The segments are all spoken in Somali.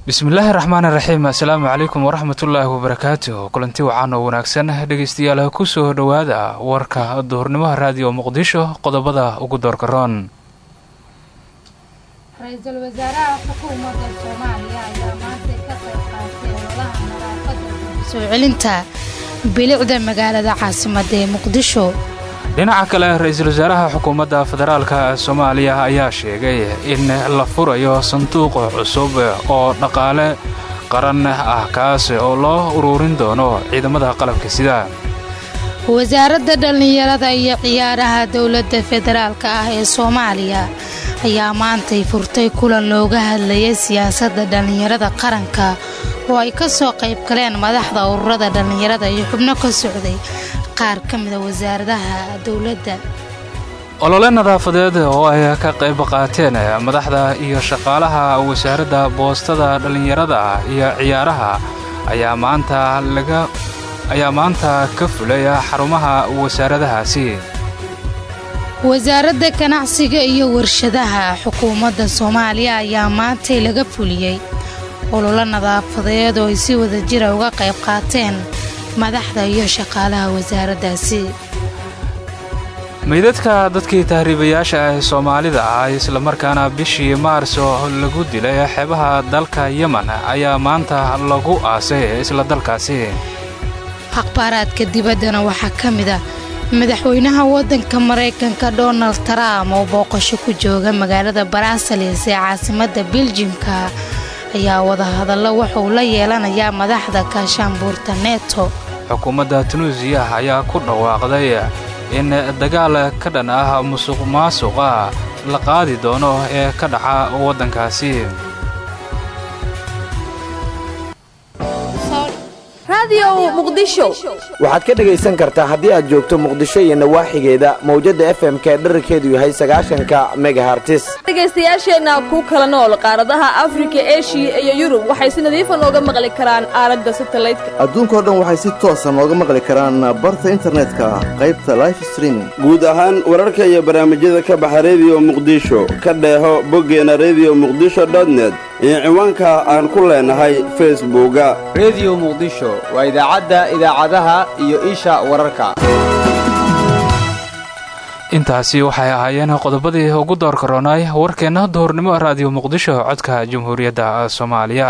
bismillaahi raxmaan raxiim assalaamu calaykum waraxmatullaahi wabarakaatuh kulanti wacan oo wanaagsan dhegeystayaal kusoo dhowaada warka duhurnimaha raadiyo muqdisho qodobada ugu doorkaroon ra-iisul wasaaraha xukuumadda soomaaliya ayaa maanta ka qayb qaatay ololaha nadaafadda soo celinta bilicda magaalada caasimadda ee muqdisho dhinaca kale ra-iisul wasaaraha xukuumadda federaalka soomaaliya ayaa sheegay in la furayo sanduuq cusub oo dhaqaale qaran ah kaas oo loo ururin doono ciidamada qalabka sida wasaaradda dhallinyarada iyo ciyaaraha dowladda federaalka ah ee soomaaliya ayaa maantay furtay kulan looga hadlayay siyaasadda dhallinyarada qaranka oo ay ka soo qayb galeen madaxda ururada dhallinyarada iyo xubno ka socday qaar ka mida wasaaradaha dowladda olole nadaafadeed oo ay ka qayb qaateen madaxda iyo shaqaalaha wasaaradda boostada dhallinyarada iyo ciyaaraha ayaa maanta laga ayaa maanta ka fulay xarumaha wasaaradahaasi wasaaradda ganacsiga iyo warshadaha xukuumadda soomaaliya ayaa maantay laga fuliyey ololo nadaafadeed oo ay si wada jira uga qayb qaateen madaxda iyo shaqaalaha wasaaraddaasi meydadka dadkii tahriibayaasha ah ee soomaalida ah islamarkaana bishii maarso lagu dilay xeebaha dalka yemen ayaa maanta lagu aasay isla dalkaasi akhbaaraadka dibaddana waxaa ka mid a madaxweynaha waddanka maraykanka donald trump oo booqasho ku jooga magaalada baraasalis ee caasimadda biljimka ayaa wadahadallo wuxuu la yeelanayaa madaxda kaashaanbuurta neto xukuumadda tunuusiya ayaa ku dhawaaqday in dagaal ka dhan ah musuq maasuqa la qaadi doono ee ka dhaca waddankaasi waxaad ka dhegaysan kartaa haddii aad joogto muqdisho iyo nawaaxigeeda mawjadda f m k dherarkeedu yahay sagaashanka megahartis dhegaystayaasheenna ku kala nool qaaradaha afrika eshiya iyo yurub waxay si nadiifa nooga maqli karaan aalada satalaydka adduunkao dhan waxay si toosa nooga maqli karaan barta internetka qaybta life streaming guud ahaan wararka iyo barnaamijyada ka baxa rediyo muqdisho ka dheeho boggeena rediyo muqdisho dotnet iyo ciwaanka aan ku leenahay facebooka rediyo muqdisho waa idaacadda idaacadaha iyo isha wararka intaasi waxay ahaayeen qodobadii ugu door karoonay warkeenna duhurnimo raadiyo muqdisho codka jamhuuriyadda soomaaliya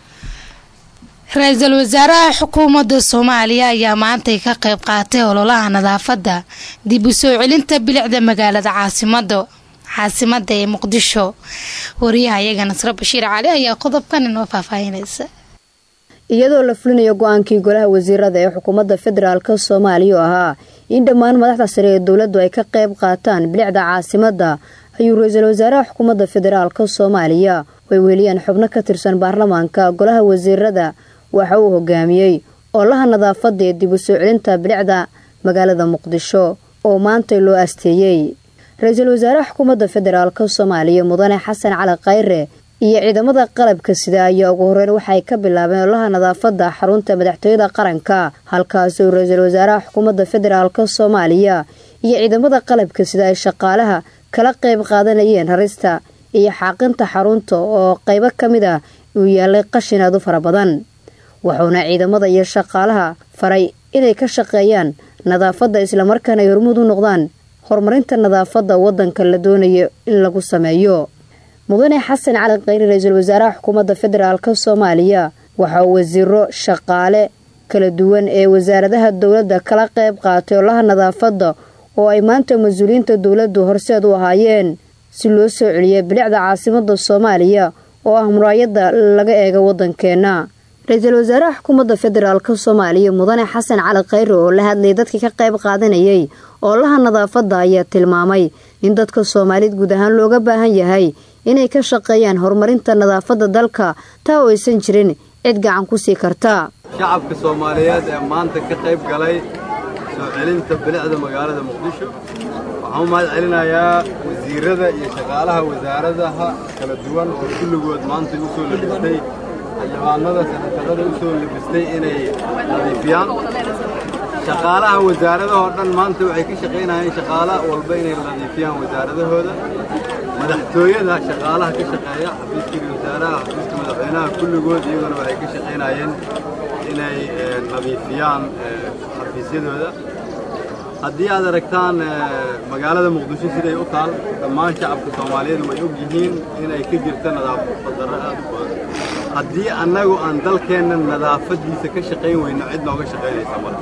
ra-iisul wasaaraha xukuumadda soomaaliya ayaa maantay ka qayb qaatay ololaha nadaafadda dib u soo celinta bilicda magaalada caasimada caasimadda ee muqdisho wariyaha iyaga nasre bashiir cali ayaa qodobkan inoo faahfaahinaysa iyadoo la fulinayo go-aankii golaha wasiirada ee xukuumadda federaalka soomaaliya oo ahaa in dhammaan madaxda sare ee dowladdu ay ka qayb qaataan bilicda caasimadda ayuu ra-iisul wasaaraha xukuumadda federaalka soomaaliya ay weliyaan xubno ka tirsan baarlamaanka golaha wasiirada waxa uu hogaamiyey ololaha nadaafadda ee dib u soo celinta bilicda magaalada muqdisho oo maantay loo asteeyey ra-iisul wasaaraha xukuumadda federaalka soomaaliya mudane xasan cali khayre iyo ciidamada qalabka sida ayaa ugu horeyn waxay ka bilaabeen olaha nadaafadda xarunta madaxtooyada qaranka halkaasoo ra-iisul wasaaraha xukuumadda federaalka soomaaliya iyo ciidamada qalabka sida ay shaqaalaha kala qayb qaadanayeen rarista iyo xaaqinta xarunta oo qaybo ka mid ah uu yaalay qashin aad u fara badan wuxuuna ciidamada iyo shaqaalaha faray inay ka shaqeeyaan nadaafadda islamarkaana ay hormuud u noqdaan horumarinta nadaafadda waddanka la doonayo in lagu sameeyo mudane xasan cali khayri ra-iisul wasaaraha xukuumadda federaalka soomaaliya waxaa wasiiro shaqaale kala duwan ee wasaaradaha dowladda kala qayb qaatay olaha nadaafadda oo ay maanta mas-uuliyiinta dowladdu horseed u ahaayeen si loo soo celiyay bilicda caasimadda soomaaliya oo ah muraayadda laga eega waddankeenna ra-iisul wasaaraha xukuumadda federaalka soomaaliya mudane xasan cali khayre oo la hadlayay dadkii ka qayb qaadanayay oolaha nadaafadda ayaa tilmaamay in dadka soomaaliyed guud ahaan looga baahan yahay inay ka shaqeeyaan horumarinta nadaafadda dalka taa oo aysan jirin cid gacan ku sii karta shacabka soomaaliyeed ee maanta ka qayb galay soo celinta bilicda magaalada muqdisho waxaan u mahad celinayaa wasiirada iyo shaqaalaha wasaaradaha kala duwan oo kulligood maanta u soo labistay xildhibaanada sanatarada u soo labistay inay nadiifiyaan shaqaalaha wasaaradahoo dhan maanta waxay ka shaqaynayeen shaqaala walba inay nadiifiyaan wasaaradahooda madaxtooyada shaqaalaha ka shaqeeya xafiiskii wasaaraha xafiiska madaxweynaha micnaha kulligood iyaguna waxay ka shaqaynayeen inay nadiifiyaan xafiisyadooda haddii aad aragtaan magaalada muqdisho siday u taal dhammaan shacabka soomaaliyeed way og yihiin inay ka jirto nadaafad darro aad u badan haddii annagu aan dalkeenna nadaafaddiisa ka shaqayn weyno cid nooga shaqaynaysa male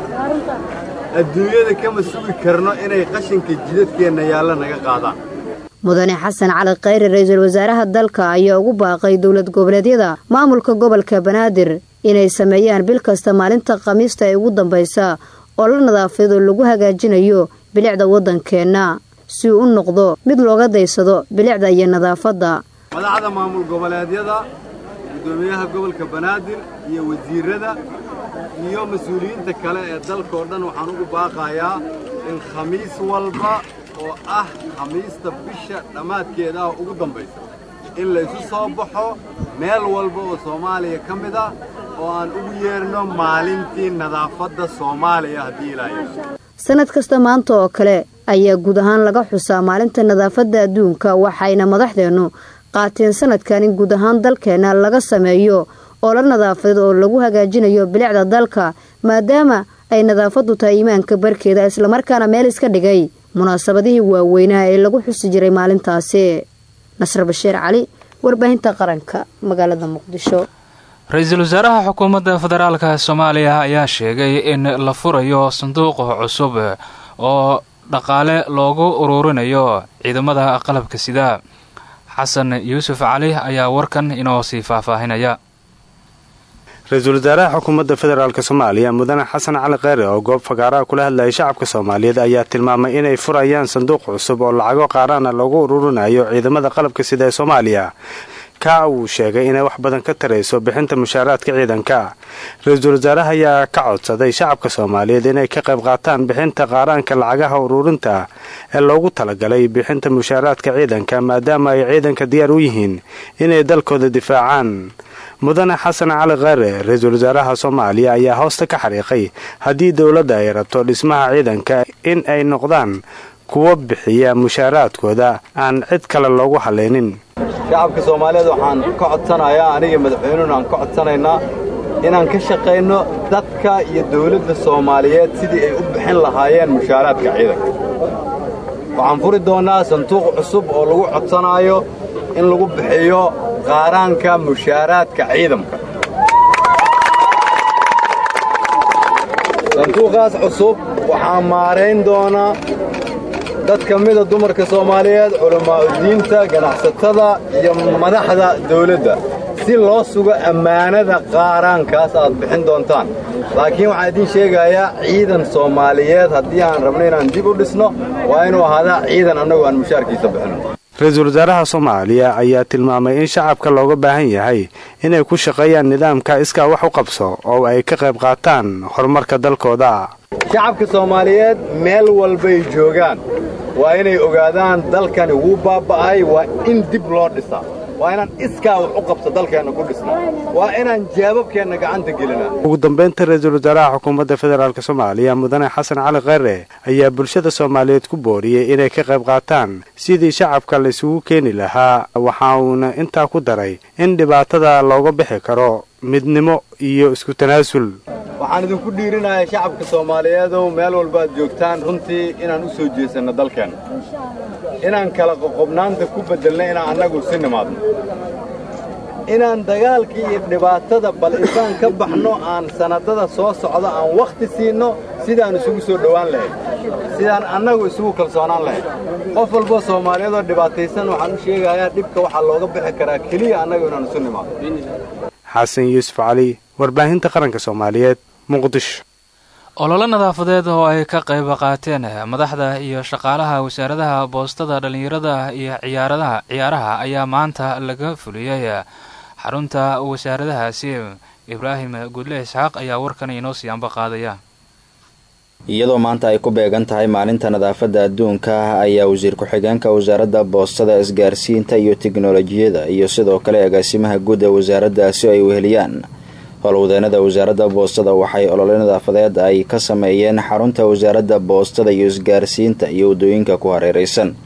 adduunyada kama sugi karno inay qashinka jidadkeenna yaalla naga qaadaan mudane xasan cali khayre ra-iisul wasaaraha dalka ayaa ugu baaqay dowlad goboleedyada maamulka gobolka banaadir inay sameeyaan bil kasta maalinta khamiista ee ugu dambaysa oo la nadaafadeed oo lagu hagaajinayo bilicda waddankeenna si uu u noqdo mid looga daysado bilicda iyo nadaafadda madaxda maamul goboleedyada guddoomiyaha gobolka banaadir iyo wasiirada iyo mas-uuliyiinta kale ee dalkao dhan waxaan ugu baaqayaa in khamiis walba oo ah khamiista bisha dhammaadkeeda ah ugu dambaysa in laysu soo baxo meel walba oo soomaaliya ka mid ah oo aan ugu yeerno maalintii nadaafadda soomaaliya haddii ilaahay sanad kasta maanta oo kale ayaa guud ahaan laga xusaa maalinta nadaafadda adduunka waxayna madaxdeennu qaateen sanadkan in guud ahaan dalkeenna laga sameeyo oo la nadaafadeed oo lagu hagaajinayo bilicda dalka maadaama ay nadaafaddu tahay iimaanka barkeeda islamarkaana meel iska dhigay munaasabadihii waaweynaha ee lagu xusi jiray maalintaasi nasr bashiir cali warbaahinta qaranka magaalada muqdisho ra-iisul wasaaraha xukuumadda federaalka soomaaliya ayaa sheegay in la furayo sanduuqa cusub oo dhaqaale loogu uruurinayo ciidamada qalabka sida xasan yuusuf cali ayaa warkan inoo sii faahfaahinaya ra-iisul wasaaraha xukuumadda federaalk soomaaliya mudane xasan cali kheyre oo goob fagaaraha kula hadlayay shacabka soomaaliyeed ayaa tilmaamay inay furayaan sanduuq cusub oo lacago qaaraana loogu ururinayo ciidamada qalabka sida ee soomaaliya ka uu sheegay inay wax badan ka tarayso bixinta mushaaraadka ciidanka ra-iisul wasaaraha ayaa ka codsaday shacabka soomaaliyeed inay ka qayb qaataan bixinta qaaraanka lacagaha ururinta ee loogu talagalay bixinta mushaaraadka ciidanka maadaama ay ciidanka diyaar u yihiin inay dalkooda difaacaan mudane xasan cali kheyre ra-iisul wasaaraha soomaaliya ayaa hoosta ka xariiqay haddii dowladda ay rabto dhismaha ciidanka in ay noqdaan kuwa bixiya mushaaraadkooda aan cid kale loogu hallaynin shacabka soomaaliyeed waxaan ka codsanayaa aniga madaxweynuhuna aan ka codsanaynaa inaan ka shaqayno dadka iyo dawladda soomaaliyeed sidii ay u bixin lahaayeen mushaaraadka ciidanka waxaan furi doonnaa sanduuq cusub oo lagu codsanaayo in lagu bixiyo qaaraanka mushaaraadka ciidamka sanduuqaas cusub waxaa maarayn doonaa dad ka mida dumarka soomaaliyeed culammaa'udiinta ganacsatada iyo madaxda dawladda si loo sugo ammaanada qaaraankaas aad bixin doontaan laakiin waxaan idiin sheegayaa ciidan soomaaliyeed haddii aan rabno inaan dib u dhisno waa inuu ahaadaa ciidan annagu aan mushaarkiisa bixinno ra-iisul wasaaraha soomaaliya ayaa tilmaamay in shacabka looga baahan yahay inay ku shaqeeyaan nidaamka iskaa wax u qabso oo ay ka qayb qaataan horumarka dalkooda shacabka soomaaliyeed meel walbay joogaan waa inay ogaadaan dalkani wuu baaba'ay waa in dib loo dhisaa waa inaan iskaa wax u qabso dalkeenna ku dhisnaa waa inaan jaababkeenna gacanta gelinaa ugu dambaynta ra-iisul wasaaraha xukuumadda federaalk soomaaliya mudane xasan cali kheyre ayaa bulshada soomaaliyeed ku booriyey inay ka qayb qaataan sidii shacabka la isugu keeni lahaa waxa uuna intaa ku daray in dhibaatada looga bixi karo midnimo iyo isku tanaasul waxaan idinku dhiirinayaa shacabka soomaaliyeedow meel walba aad joogtaan runtii inaan u soo jeesanno dalkeenna inaan kala qoqobnaanta ku beddelno inaan annagu si nimaadno inaan dagaalkii iyo dhibaatada bal intaan ka baxno aan sannaddada soo socda aan wakhti siinno sidaan isugu soo dhowaan lahayd sidaan annagu isugu kalsoonaan lahayd qof walboo soomaaliyeedoo dhibaataysan waxaan u sheegayaa dhibka waxaa looga bixi karaa keliya annagu inaan isu nimaadno xasan yuusuf cali warbaahinta qaranka soomaaliyeed muqdisho ololo nadaafadeed oo ay ka qayb qaateen madaxda iyo shaqaalaha wasaaradaha boostada dhallinyarada iyo ciyaaradaha ciyaaraha ayaa maanta laga fuliyey xarunta wasaaradahaasi ibraahim gudle isxaaq ayaa warkan inoo sii anba qaadaya iyadoo maanta ay ku beegan tahay maalinta nadaafadda adduunka ayaa wasiir ku-xigeenka wasaaradda boostada isgaarsiinta iyo tiknolojiyada iyo sidoo kale agaasimaha guud ee wasaaraddaasi ay weheliyaan howlwadeenada wasaaradda boostada waxay olole nadaafadeed ay ka sameeyeen xarunta wasaaradda boostada iyo isgaarsiinta iyo waddooyinka ku hareeraysan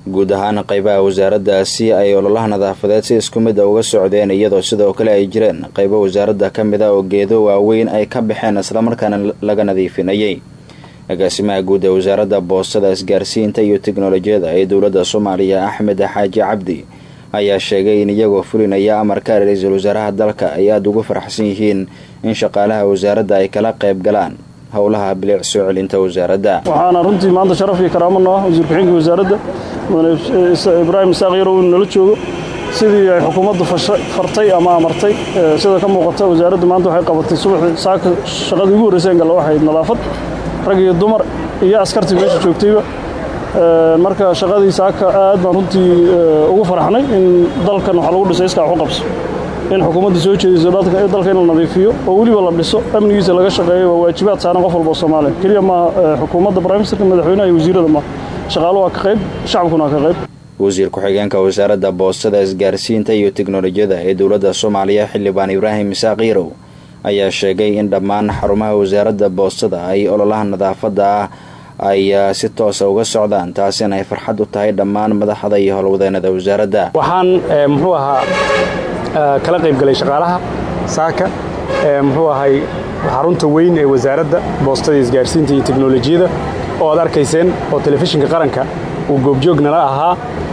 guud ahaan qaybaha wasaaraddaasi ay ololaha nadaafadeed si isku mid a uga socdeen iyadoo sidoo kale ay jireen qaybo wasaaradda ka mid a oo geedo waaweyn ay ka baxeen islamarkaana laga nadiifinayay agaasimaha guud ee wasaaradda boostada isgaarsiinta iyo tiknolojiyada ee dowladda soomaaliya axmed xaaji cabdi ayaa sheegay in iyagoo fulinaya amarka ra-iisul wasaaraha dalka ay aada ugu faraxsan yihiin in shaqaalaha wasaaradda ay kala qayb galaan howlaha bilic soo celinta wasaaradda waxaana runtii maanta sharaf iyo karaamo noo ah wasiir ku-xigeenka wasaaradda mudane ibraahim isaaq yarow inuu nala joogo sidii ay xukuumaddu fartay ama amartay sida ka muuqata wasaaraddu maanta waxay qabatay subaxii saaka shaqadii ugu horreysay galla waxay nadaafad rag iyo dumar iyo askartii meesha joogtayba marka shaqadii saaka aad baan runtii ugu faraxnay in dalkan waxaa lagu dhisay iskaa waxu qabso in xukuumadda soo jeediso dalka in la nadiifiyo oo weliba la dhiso amnigiisa laga shaqeeyo waa waajibaad saaran qof walba oo soomaaliya keliya maaha xukuumadda briministerka madaxweynaha iyo wasiirada maaha shaqaaluhu waa ka qayb shacabkuna waa ka qayb wasiir ku-xigeenka wasaaradda boostada isgaarsiinta iyo tiknolojiyada ee dowladda soomaaliya xildhibaan ibraahim isaaq yarow ayaa sheegay in dhammaan xarumaha wasaaradda boostada ay ololaha nadaafadda ah ay si toosa uga socdaan taasina ay farxad u tahay dhammaan madaxda iyo howlwadeenada wasaaradda waxaan muxuu ahaa kala qaybgalay shaqaalaha saaka muxuu ahay xarunta weyn ee wasaaradda boostada isgaarsiinta iyo teknolojiyada oo aad arkayseen oo telefishinka qaranka uu goobjoog nala ahaa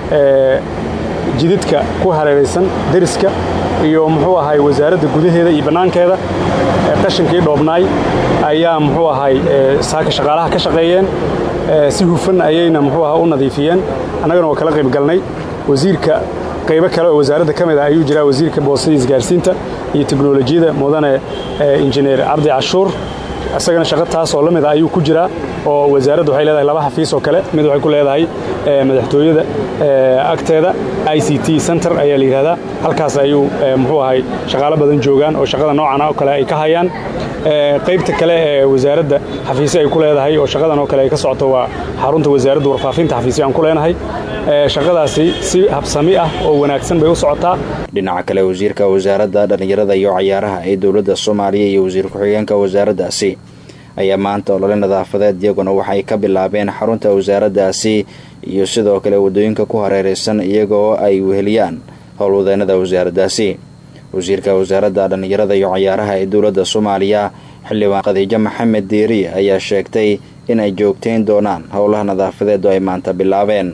jididka ku hareeraysan deriska iyo muxuu ahay wasaaradda gudaheeda iyo bannaankeeda qashinkii dhoobnaay ayaa muxuu ahay saaka shaqaalaha ka shaqeeyeen si hufan ayayna muxuu aha u nadiifiyeen annagana waa kala qayb galnay wasiirka qaybo kale oo wasaaradda ka mid ah ayuu jiraa wasiirka boostada isgaarsiinta iyo teknolojiyada mudane injineer cabdi cashuur isagana shaqo taas oo la mid a ayuu ku jiraa oo wasaaradda waxay leedahay laba xafiis oo kale mid waxay ku leedahay madaxtooyada agteeda i c t center ayaa la yidhahdaa halkaas ayuu muxuu ahay shaqaalo badan joogaan oo shaqada noocan oo kale ay ka hayaan qaybta kale ee wasaaradda xafiisyo ay ku leedahay oo shaqadan oo kale ay ka socoto waa xarunta wasaaradda warfaafinta xafiisyo aan ku leenahay shaqadaasi si habsami ah oo wanaagsan bay u socotaa dhinaca kale wasiirka wasaaradda dhallinyarada iyo cayaaraha ee dowladda soomaaliya iyo wasiir ku-xigeenka wasaaraddaasi ayaa maanta olole nadaafadeed iyaguna waxay ka bilaabeen xarunta wasaaraddaasi iyo sidoo kale waddooyinka ku hareeraysan iyagoo ay weheliyaan howlwadeenada wasaaraddaasi wasiirka wasaaradda dhallinyarada iyo cayaaraha ee dowladda soomaaliya xildhibaan khadiijo maxamed diiri ayaa sheegtay in ay joogtayn doonaan howlaha nadaafadeed oo ay maanta bilaabeen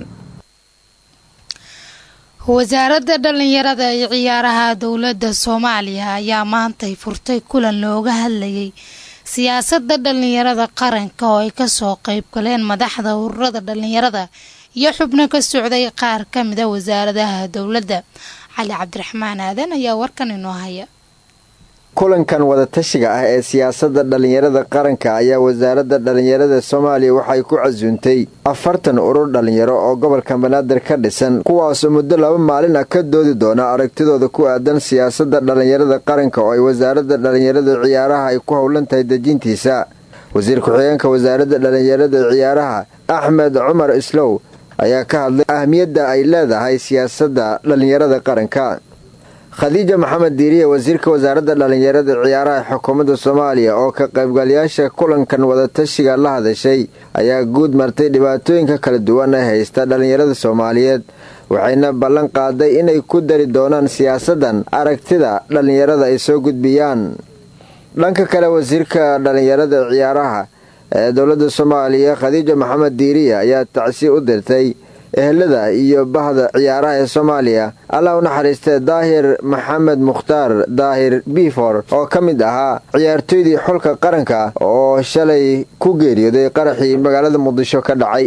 wasaaradda dhallinyarada iyo ciyaaraha dowladda soomaaliya ayaa maantay furtay kulan looga hadlayay siyaasadda dhallinyarada qaranka oo ay kasoo qayb galeen madaxda ururada dhallinyarada iyo xubno ka socday qaar ka mida wasaaradaha dowladda cali cabdiraxmaan aadan ayaa warkan inoo haya kulankan wadatashiga ah ee siyaasadda dhallinyarada qaranka ayaa wasaaradda dhallinyarada soomaaliya waxay ku casuuntay afartan urur dhallinyaro oo gobolka banaadir ka dhisan kuwaasoo muddo laba maalin ah ka doodi doona aragtidooda ku aadan siyaasadda dhallinyarada qaranka oo ay wasaaradda dhallinyarada ciyaaraha ay ku howlan tahay dejintiisa wasiir ku-xigeenka wasaaradda dhallinyarada ciyaaraha axmed cumar islow ayaa ka hadlay ahmiyadda ay leedahay siyaasadda dhallinyarada qaranka khadiija maxamed diiriye wasiirka wasaaradda dhallinyarada ciyaaraha xukuumadda soomaaliya oo ka qaybgalayaasha kulankan wadatashiga la hadashay ayaa guud martay dhibaatooyinka kala duwan ee haysta dhallinyarada soomaaliyeed waxayna ballan qaaday inay ku dari doonaan siyaasaddan aragtida dhallinyarada ay soo gudbiyaan dhanka kale wasiirka dhallinyarada ciyaaraha ee dowladda soomaaliya khadiija maxamed diiriye ayaa tacsi u dirtay ehelada iyo bahda ciyaaraha ee soomaaliya allah u naxariistee daahir maxamed mukhtaar daahir bifor oo ka mid ahaa ciyaartoydii xulka qaranka oo shalay ku geeriyooday qaraxii magaalada muqdisho ka dhacay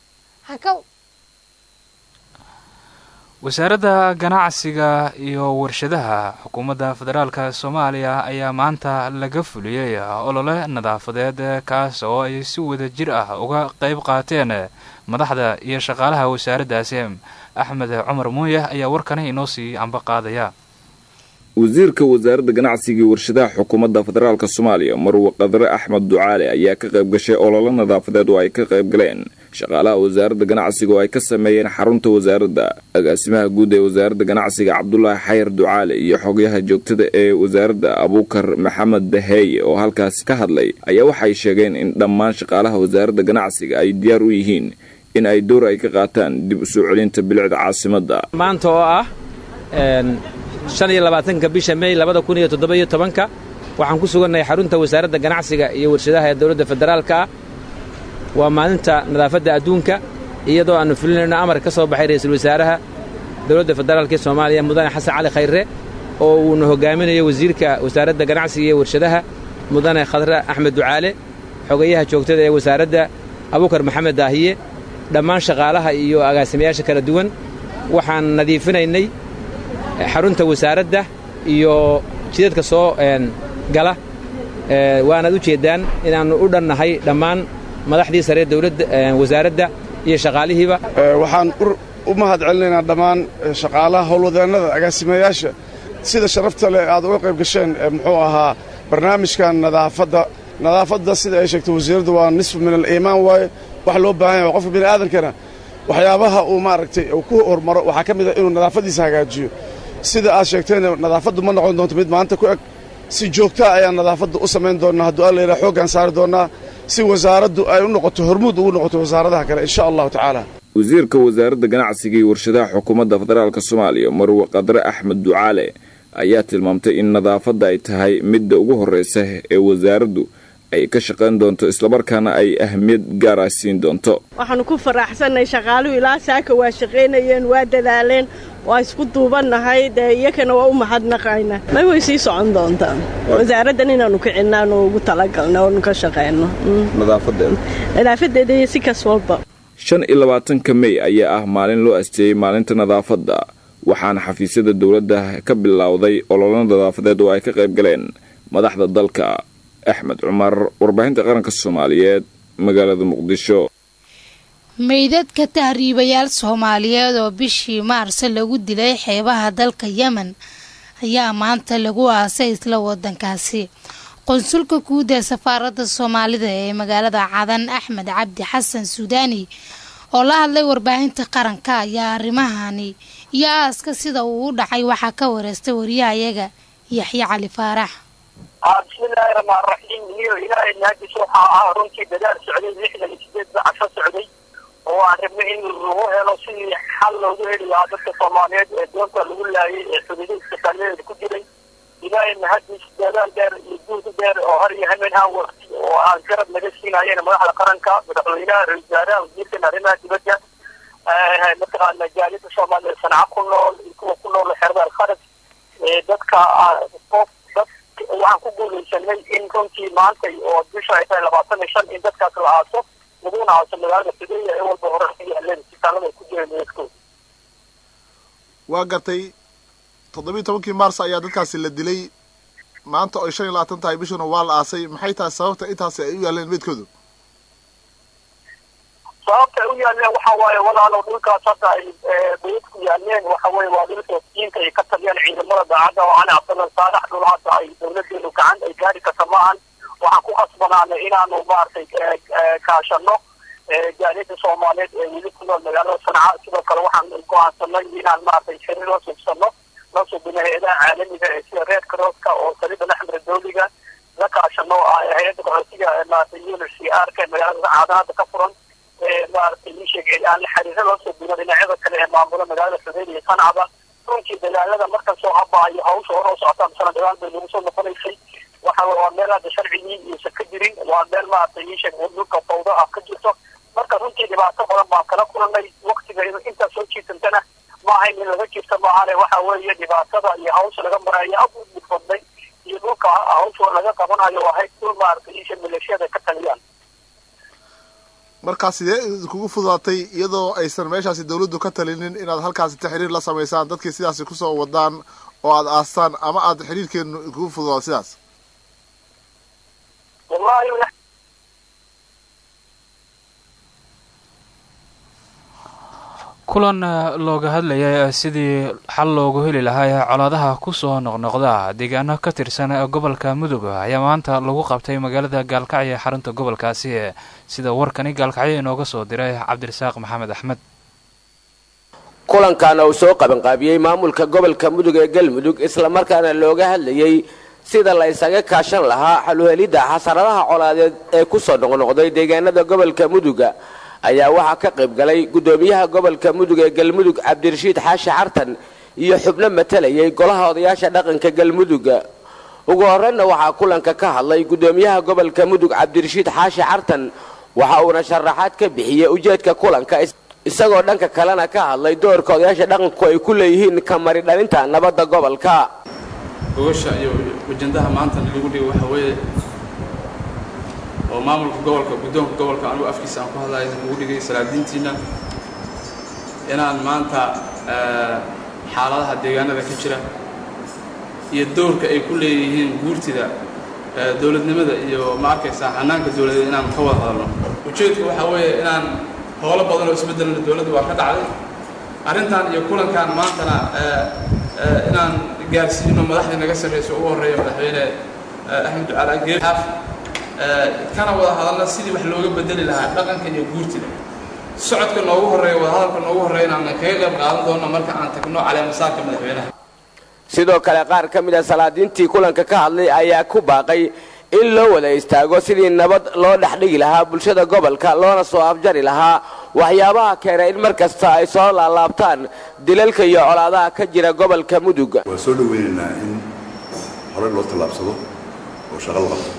wasaaradda ganacsiga iyo warshadaha xukuumadda federaalka soomaaliya ayaa maanta laga fuliyey olole nadaafadeed kaas oo ay si wada jir ah uga qayb qaateen madaxda iyo shaqaalaha wasaaraddaasi axmed cumar muuye ayaa warkani inoo sii amba qaadaya wasiirka wasaaradda ganacsiga iyo warshadaha xukuumadda federaalka soomaaliya marwe qadre axmed ducaale ayaa ka qayb gashay ololo nadaafadeed oo ay ka qayb galeen shaqaalaha wasaaradda ganacsiga oo ay ka sameeyeen xarunta wasaaradda agaasimaha guud ee wasaaradda ganacsiga cabdulaahi xayar ducaale iyo xogyaha joogtada ee wasaaradda abuukar maxamed daheeye oo halkaasi ka hadlay ayaa waxay sheegeen in dhammaan shaqaalaha wasaaradda ganacsiga ay diyaar u yihiin in ay door ay ka qaataan dib u soo celinta bilicda caasimadda maanta oo ah shan iyo labaatanka bisha mey labada kun iyo toddoba-iyo tobanka waxaan ku sugannahay xarunta wasaaradda ganacsiga iyo warshadaha ee dowladda federaalka ah waa maalinta nadaafadda adduunka iyadoo aannu fulinayno amar ka soo baxay ra'iisul wasaaraha dowladda federaalka ee soomaaliya mudane xasan cali khayre oo uuna hogaaminayo wasiirka wasaaradda ganacsiga iyo warshadaha mudane khadre axmed ducaale xogayaha joogtada ee wasaaradda abukar maxamed daahiye dhammaan shaqaalaha iyo agaasimayaasha kala duwan waxaan nadiifinaynay xarunta wasaaradda iyo jidadka soo gala waanaad u jeeddaan inaannu u dhannahay dhammaan madaxdii saree dowladda wasaaradda iyo shaqaalihiiba waxaan u mahad celinaynaa dhammaan shaqaalaha howlwadeennada agaasimayaasha sida sharafta leh aad uga qayb gasheen muxuu ahaa barnaamijkan nadaafadda nadaafadda sida ay sheegtay wasiiradda waa nisfu min aliimaan waaye wax loo baahan yahay qofka bini aadankana waxyaabaha uu maaragtay uu ku hormaro waxaa ka mid ah inuu nadaafaddiisa hagaajiyo sida aad sheegteen nadaafaddu ma noqon doonto mid maanta ku eg si joogtaa ayaan nadaafadda u samayn doonnaa hadduu alla yidhaha xooggaan saari doonnaa si wasaaraddu ay u noqoto hormuud ugu noqoto wasaaradaha kale insha allahu tacaala wasiirka wasaaradda ganacsiga iyo warshadaha xukuumadda federaalk soomaaliya marwe qadre axmed ducaale ayaa tilmaamtay in nadaafadda ay tahay midda ugu horraysa ee wasaaraddu ay ka shaqayn doonto islamarkaana ay ahmiyad gaara siin doonto waxaannu ku faraxsannay shaqaaluhu ilaa saaka waa shaqaynayeen waa dadaaleen waa isku duubannahay dee iyakana waa u mahadnaqayna ma way sii socon doontaa wasaaraddan inaannu kicinnaanu ugu talagalna oonu ka shaqayno nadaafadeeda iyo si kas walba shan iyo labaatanka mey ayaa ah maalin loo asteeyey maalinta nadaafadda waxaana xafiisyada dowladda ka bilowday ololo nadaafadeed oo ay ka qayb galeen madaxda dalka axmed cumar warbaahinta qaranka soomaaliyeed magaalada muqdisho meydadka tahriibayaal soomaaliyeed oo bishii maarse lagu dilay xeebaha dalka yemen ayaa maanta lagu aasay isla wadankaasi qonsulka guud ee safaaradda soomaalida ee magaalada cadan axmed cabdi xasan suudaani oo la hadlay warbaahinta qaranka ayaa arrimahani iyo aaska sida uu u dhacay waxaa ka wareystay wariyahayaga yaxye cali faarax bismillaahi raxmaan raxiim iyo ilaahay naadis waxaa ah runtii dadaal socday lixdan iyo sideed casho socday oo aan rabnay in lagu helo sidii xal loogu heli lahaa dadka soomaaliyeed ee doonta lagu laayay ee xuduudihiisa kaalmeeda ku jiray ilaahay mahadis dadaal dheer iyo guud dheer oo har iyo hameen aan waqti oo aan garab naga siinayeen madaxda qaranka madaxweynaha ra-isul wasaaraha wasiirkan arrimaha dibadda mataqaana jaaliyada soomaaliya sanca ku nool iyo kuwa ku nool xerada alkharaj dadka qof dad waxaan ku guulaysanay in runtii maantay oo bisha ay tahay labaatan iyo shan in dadkaas la aaso laguna aaso magaalada sideeya ee walba hore ka yaaleen isbitaalada ay ku jireen meedkooda waa gartay toddobiiy tobankii maars ayaa dadkaasi la dilay maanta oy shan iyo labaatan tahay bishuna waa la aasay maxay tahay sababta intaasi ay u yaaleen meedkoodu sababta ay u yaaleen waxa waaye walaalow dhulkaas hadda ay bayad ku yaaleen waxa weye waa dhulka diinka ay ka taliyaan ciidamada daacadda oo cali cabdallah saalax dhul hadda ay dowladeenu gacan ay gaari karta maahan waxaan ku khasbanaanay inaanu maaragtay kaashano jaaliyada soomaaliyeed ee weli ku nool magaalada sanca sidoo kale waxaan go-aansanay inaan maaragtay xiriir la subsano la subino hay-adaha caalamiga ee sida reer crosska oo salida laxmira dowliga la kaashano hay-adda qaxootiga maaragtay unhcr ka magaalada caadanaada ka furan maaragtay ii sheegay aan la xiriiro la subino dhinacyada kale ee maamula magaalada xudeyn iyo sancaba runtii dadaalada markan soo habaayo hawsha hore u socotaan sana dagaal bay nagu soo noqonaysay waxa waa meel hadda sharcigii iyosan ka jirin waa meel maaragtay ii sheeg dhulka fawda ah ka jirto marka runtii dhibaato badan baan kala kulanay waktiga intaa soo jiitantana ma ahayn in laga jirta maahane waxa weeye dhibaatada iyo hawsha laga marayo aad u dhibfadnay iyo dhulka hawsha laga qabanayo ahayd dhul maaragtay isha maleeshiyada ka taliyaan markaa sidee idinkugu fududaatay iyadoo aysan meeshaasi dawladdu ka talinin inaad halkaasi taxriir la samaysaan dadkii sidaasi kusoo wadaan oo aad aastaan ama aad xiriirkeenu idinkugu fududaado sidaas wallahi kulan looga hadlayay sidii xal loogu heli lahaa colaadaha kusoo noqnoqda deegaano ka tirsan gobolka mudug ayaa maanta lagu qabtay magaalada gaalkacyo ee xarunta gobolkaasi sida warkani gaalkacyo inooga soo diray cabdirasaaq maxamed axmed kulankaana uu soo qabanqaabiyey maamulka gobolka mudug ee galmudug islamarkaana looga hadlayey sida la isaga kaashan lahaa xaluhelidda xasaradaha colaadeed ee kusoo noqnoqday deegaanada gobolka muduga ayaa waxaa ka qayb galay guddoomiyaha gobolka mudug ee galmudug cabdirashiid xaashi xartan iyo xubno matalayay golaha odayaasha dhaqanka galmudug ugu horreynna waxaa kulanka ka hadlay guddoomiyaha gobolka mudug cabdirashiid xaashi xartan waxa uuna sharaxaad ka bixiyey ujeedka kulanka isagoo dhanka kalena ka hadlay doorka odayaasha dhaqanku ay ku leeyihiin kamari dhalinta nabadda gobolka gogosha iyo wajandaha maanta lagu dhigo waxa weeye oo maamulka gobolka guddoonka gobolka anigu afkiisa aan ku hadlaya lagu dhigay salaadiintiina inaan maanta xaaladaha deegaanada ka jira iyo doorka ay ku leeyihiin guurtida dowladnimada iyo ma arkaysaa hanaanka dowladeed inaan ka wada hadalno ujeedku waxaa weeye inaan howlo badan oo isbeddelna dowladda waa ka dhacday arrintan iyo kulankan maantana inaan gaarsiino madaxdii naga sarreysa ugu horreeya madaxweyne axmed ducaal ageer xaaf kana wada hadalna sidii wax looga bedeli lahaa dhaqanka iyo guurtida socodka noogu horreeya wadahadalka noogu horreeya inaan kaga qayb qaadan doono marka aan tagno caleemasaarka madaxweynaha sidoo kale qaar ka mid a salaadiintii kulanka ka hadlay ayaa ku baaqay in loo wada istaago sidii nabad loo dhex dhigi lahaa bulshada gobolka loona soo afjari lahaa waxyaabaha keena in mar kasta ay soo laalaabtaan dilalka iyo colaadaha ka jira gobolka mudug waan soo dhoweynaynaa in horey loo tallaabsado oo shaqo la qabto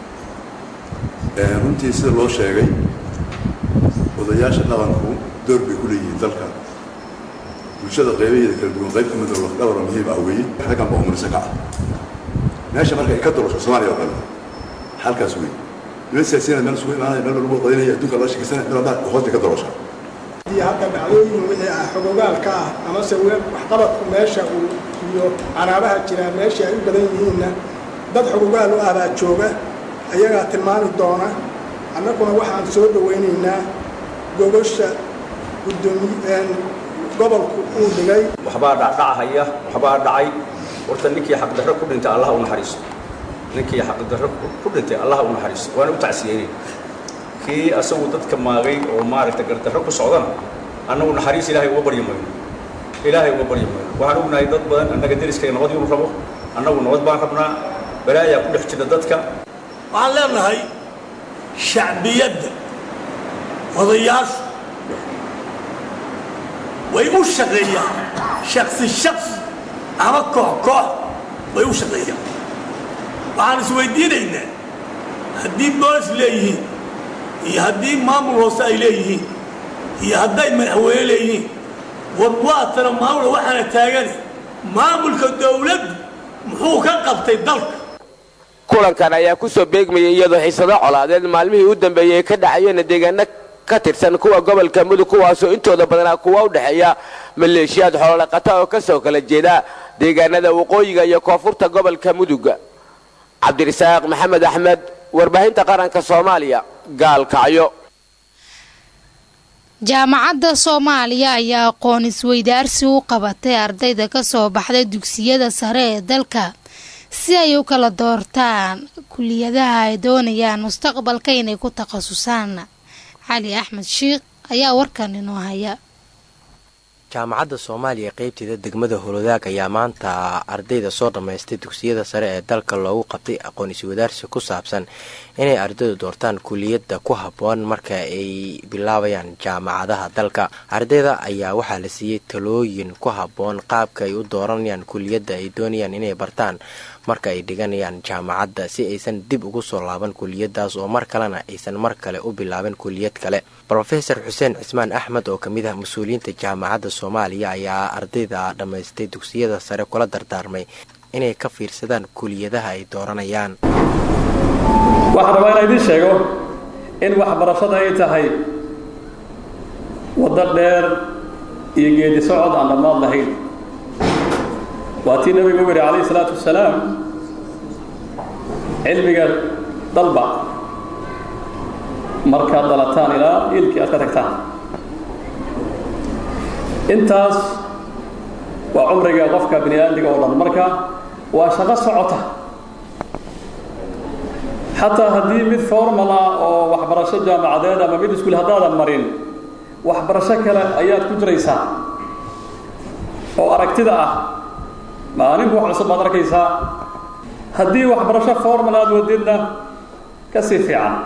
runtii sida loo sheegay odayaasha dhaqanku door bay ku leeyihiin dalka bulshada qaybaheeda kala duwan qayb ka mid oo lafdhabar oo muhiim ah weeye raggan baa umarisa ka ah meesha marka ay ka dolosho soomaaliya oo kale halkaas wey niman siyaasiyiin meel isugu imaanaya meel lagu qadinaya adduunka la sheekaysanaya meel walba hoosta ka dolosha haddii hadda dhacdooyin wixii ah xogogaalka ah amase waxqabadku meesha uu iyo caraabaha jiraa meesha ay u badan yihiinna dad xogogaal u ah baa jooga ayagaa tilmaami doona annaguna waxaan soo dhowaynaynaa gogosha guddoomiye gobolku uu dhigay waxbaa dhacdhacahaya waxbaa dhacay horta ninkii xaqdarro ku dhintay allaha u naxariisto ninkii xaqdarro ku dhintay allaha u naxariisto waana u tacsiyeynay kii asagu dadka maagay oo maaragta gardarro ku socdana annagu naxariis ilaahay uga baryi mayno ilaahay uga baryi mayno waxaan ognahay dad badan annaga deriskayga nabad inuu rabo annagu nabad baan rabnaa balaayaa ku dhex jira dadka waxaan leenahay shacbiyadda odayaashu way u shaqeeyaan shaksi shaksi ama koox koox way u shaqeeyaan waxaan isweydiinaynaa haddii boolis leeyihiin iyo haddii maamul hoose ay leeyihiin iyo hadday madaxweyne leeyihiin war waatana maamula waxaana taagane maamulka dowladdu muxuu ka qabtay dalka kulankan ayaa ku soo beegmayay iyadoo xiisado colaadeed maalmihii u dambeeyey ay ka dhacayeen deegaano ka tirsan kuwa gobolka mudug kuwaasoo intooda badanaa kuwa u dhexeeya maleeshiyaad xoolodhaqata oo ka soo kala jeeda deegaanada waqooyiga iyo koonfurta gobolka mudug cabdirasaaq maxamed axmed warbaahinta qaranka soomaaliya gaalkacyo jaamacadda soomaaliya ayaa aqoon isweydaarsi u qabatay ardayda ka soo baxday dugsiyada sare ee dalka si ay u kala doortaan kuliyadaha ay doonayaan mustaqbalka inay ku takhasusaan cali axmed shiikh ayaa warkan inoo haya jaamacadda soomaaliya qeybteeda degmada holodaag ayaa maanta ardayda soo dhammaystay dugsiyada sare ee dalka loogu qabtay aqoon iswadaarsi ku saabsan inay ardaydu doortaan kuliyadda ku habboon marka ay bilaabayaan jaamacadaha dalka ardayda ayaa waxaa la siiyey talooyin ku habboon qaabka ay u dooranayaan kuliyadda ay doonayaan inay bartaan marka ay dhiganayaan jaamacadda si aysan dib ugu soo laaban kuliyadaas oo mar kalena aysan mar kale u bilaabin kuliyad kale rofeor xuseen cismaan axmed oo kamid ah mas-uuliyiinta jaamacadda soomaaliya ayaa ardayda dhammaystay dugsiyada sare kula dardaarmay inay ka fiirsadaan kuliyadaha ay dooranayaan waxaan rabaa inaan idiin sheego in waxbarashada ay tahay waddo dheer iyo geedi socod aan dhammaad lahayn waa tii nabigu u yidhi calayhi salaatu wasalaam cilmiga dalba markaad dalataan ilaa iilkii aad ka tagtaan intaas waa cumriga qofka bini aadmiga oo dhan marka waa shaqo socota xataa haddii mid formal ah oo waxbarasho jaamacadeed ama mid iskuul haddaadan marin waxbarasho kale ayaad ku jiraysaa oo aragtida ah maalinku wax cusub baad arkaysaa haddii waxbarasho formal aad wadidna ka sii fiican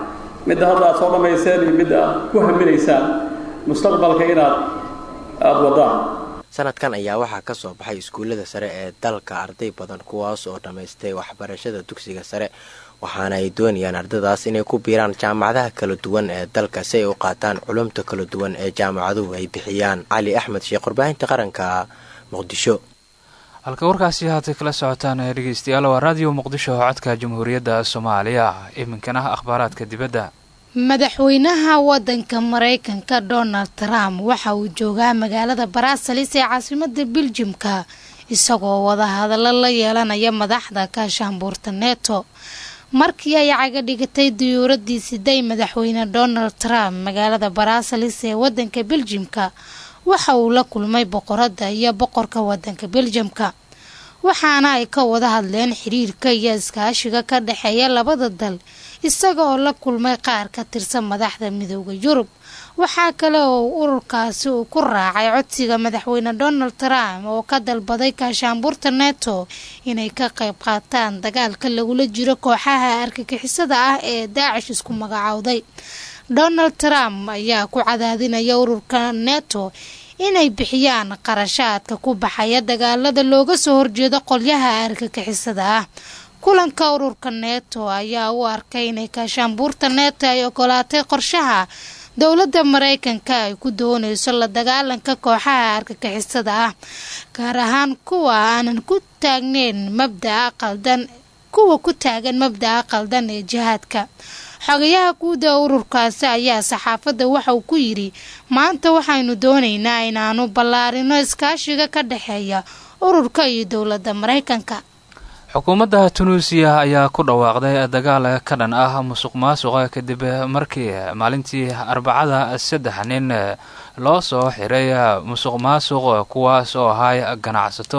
midda hadda aad soo dhammayseen iyo midda aad ku haminaysaan mustaqbalka inaad aada wadaan sanadkan ayaa waxaa ka soo baxay iskuullada sare ee dalka arday badan kuwaas oo dhammaystay waxbarashada dugsiga sare waxaana ay doonayaan ardadaas inay ku biiraan jaamacadaha kala duwan ee dalka si ay u qaataan culumta kala duwan ee jaamacaduhu ay bixiyaan cali axmed sheekh warbaahinta qaranka muqdisho halka warkaasi haatay kala socotaan ee dhegeystayaal waa raadiyo muqdisho codka jamhuuriyadda soomaaliya iminkana akhbaaraadka dibadda madaxweynaha wadanka maraykanka donald trump waxa uu joogaa magaalada baraasalis ee caasimada biljimka isagoo wadahadallo la yeelanaya madaxda kaashaanbuurta neto markii ay caga dhigatay diyuuradii siday madaxweyne donald trump magaalada baraasalis ee wadanka beljimka waxa uu la kulmay boqorada iyo boqorka wadanka beljamka waxaana ay ka wada hadleen xiriirka iyo iskaashiga ka dhexeeya labada dal isaga oo la kulmay qaar ka tirsan madaxda midooda yurub waxaa kale oo ururkaasi uu ku raacay codsiga madaxweyne donald trump oo ka dalbaday kaashaanbuurta neto inay ka qayb qaataan dagaalka lagula jiro kooxaha argagixisada ah ee daacish isku magacowday donald trump ayaa ku cadaadinaya ururka neto inay bixiyaan qarashaadka ku baxaya dagaalada looga soo horjeedo qolyaha argagixisada ah kulanka ururka neto ayaa u arkay inay kaashaanbuurta neto ay ogolaatay qorshaha dowladda maraykanka ay ku doonayso la dagaalanka kooxaha argagixisada ah gaar ahaan kuwa aanan ku taagneyn mabdaa qaldan kuwa ku taagan mabda'a qaldan ee jihaadka xogayaha guuda ururkaasi ayaa saxaafadda waxa uu ku yidhi maanta waxaynu doonaynaa inaanu ballaarino iskaashiga ka dhexeeya ururka iyo dowladda maraykanka xukuumadda tunuusiya ayaa ku dhawaaqday dagaal ka dhan ah musuq maasuqa kadib markii maalintii arbacada saddex nin loo soo xiray musuq maasuq kuwaas oo ahay ganacsato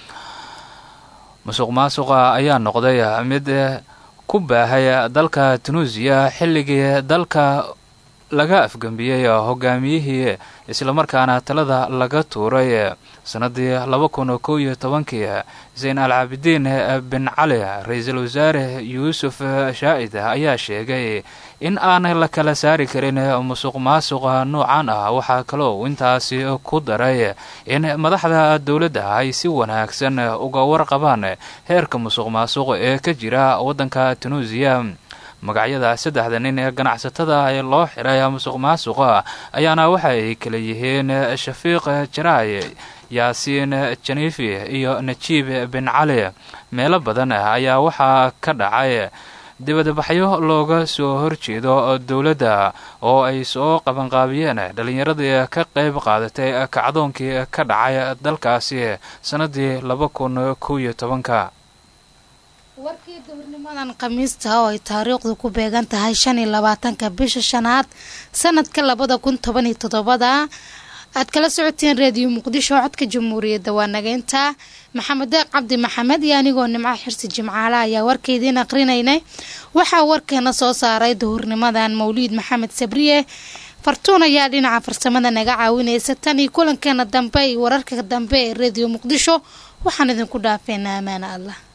musuq maasuqa ayaa noqday mid ku baahay dalka tunuusiya xilligii dalka laga afgembiyey hogaamiyihii islamarkaana talada laga tuuray sanadii laba kun kow iyo tobankii zayn al caabidiin bin cali ra-iisul wasaare yuusuf shaa'id ayaa sheegay in aan la kala saari karin musuq maasuqa noocan ah waxaa kaloo intaasi ku daray in madaxda dowladda ay si wanaagsan uga warqabaan heerka musuq maasuq ee ka jira waddanka tunuusiya magacyada saddexda nin ee ganacsatada ee loo xiray musuq maasuqa ayaana waxa ay kala yihiin shafiiq jaraay yaasiin janiifi iyo najiib bin cali meelo badan ayaa waxaa ka dhacay dibadbaxyo looga soo horjeedo dowladda oo ay soo qabanqaabiyeen dhallinyaradii ka qayb qaadatay kacdoonkii ka dhacay dalkaasi sannadii laba kun kow iyo tobanka warkii duhurnimadan khamiista oo ay taariikhdu ku beegan tahay shan iyo labaatanka bisha shanaad sanadka labada kun toban iyo toddobada aad kala socoteen reediyo muqdisho codka jamhuuriyadda waa nageynta maxamed deeq cabdi maxamed iyo anigoo nimco xirsi jimcaale ayaa warkaydiin aqrinaynay waxaa warkeena soo saaray duhurnimadan mawliid maxamed sabriye fartuun ayaa dhinaca farsamada naga caawinaysa tan iyo kulankeena dambe iyo wararka dambe ee reediyo muqdisho waxaan idinku dhaafeynaa amaana allah